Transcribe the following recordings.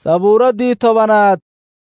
sabuuraddii tobanaad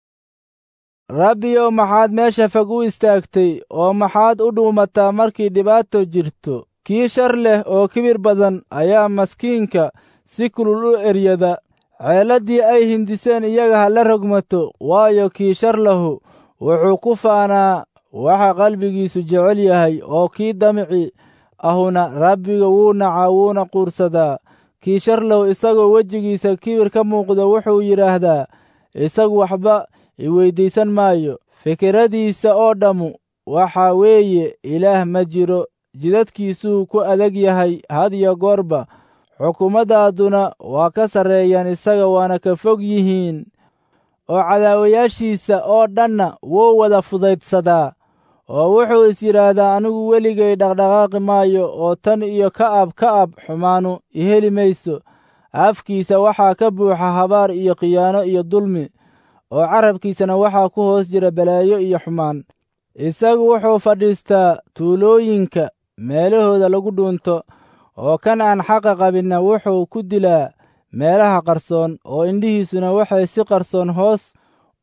rabbiyow maxaad meesha fog u istaagtay oo maxaad u dhuumataa markii dhibaato jirto kii shar leh oo kibir badan ayaa maskiinka si kulul u eryada ceelladdii ay hindiseen iyaga ha la rogmato waayo kii shar lahu wuxuu ku faanaa waxa qalbigiisu jecel yahay oo kii damici ahuna rabbiga wuu nacaa wuuna quursadaa kii shar lahu isagoo wejigiisa kibir ka muuqdo wuxuu yidhaahdaa isagu waxba iweyddiisan maayo fikiradiisa oo dhammu waxaa weeye ilaah ma jiro jidadkiisuu ku adag yahay had iyo goorba xukuumaddaaduna waa ka sarreeyaan isaga waana ka fog yihiin oo cadaawayaashiisa oo dhanna wuu wada fudaydsadaa oo wuxuu is yidhaahdaa anigu weligay dhaqdhaqaaqi maayo oo tan iyo ka'ab ka'ab xumaanu iheli mayso afkiisa waxaa ka buuxa habaar iyo khiyaano iyo dulmi oo carabkiisana waxaa ku hoos jira balaayo iyo xumaan isagu wuxuu fadhiistaa tuulooyinka meelahooda lagu dhuunto oo kan aan xaqa qabinna wuxuu ku dilaa meelaha qarsoon oo indhihiisuna waxay si qarsoon hoos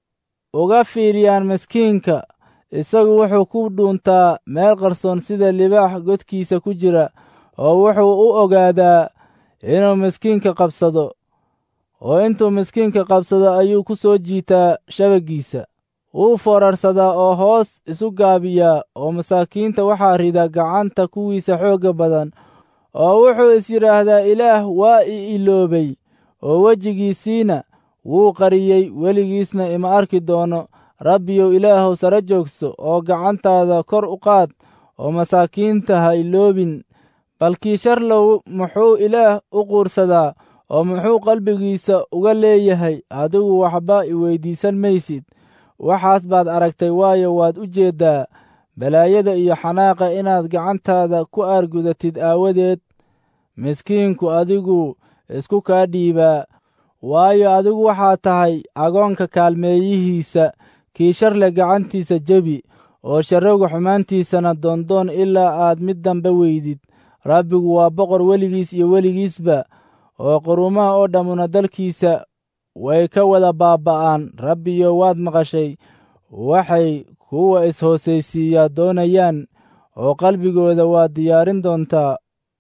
uga fiiriyaan miskiinka isagu wuxuu ku dhuuntaa meel qarsoon sida libaax godkiisa ku jira oo wuxuu u ogaadaa inuu miskiinka qabsado oo intuu miskiinka qabsado ayuu ku soo jiitaa shabaggiisa wuu foorarsadaa oo hoos isu gaabiyaa oo masaakiinta waxaa rida gacanta kuwiisa xoogga badan oo wuxuu is yidhaahdaa ilaah waa i iloobay oo wejigiisiina wuu qariyey weligiisna ima arki doono rabbiyow ilaahow sare joogso oo gacantaada kor u qaad oo masaakiinta ha iloobin balkii sharlow muxuu ilaah u quursadaa oo muxuu qalbigiisa uga leeyahay adigu waxba iweyddiisan maysid waxaas baad aragtay waayo waad u jeeddaa balaayada iyo xanaaqa inaad gacantaada ku aargudatid aawadeed miskiinku adigu isku kaa dhiibaa waayo adigu waxaa tahay agoonka kaalmeeyihiisa kii sharle gacantiisa jebi oo sharrowga xumaantiisana doondoon ilaa aad mid dambe weydid rabbigu waa boqor weligiis iyo weligiisba oo qurumaha oo dhammuna dalkiisa way ka wada baaba'aan rabbiyo waad maqashay waxay kuwa is-hoosaysiiyaa doonayaan oo qalbigooda waad diyaarin doontaa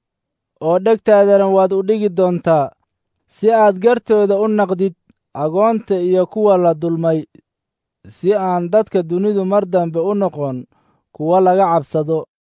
oo dhegtaadana waad u dhigi doontaa si aad gartooda u naqdid agoonta iyo kuwa la dulmay si aan dadka dunidu mar dambe u noqon kuwa laga cabsado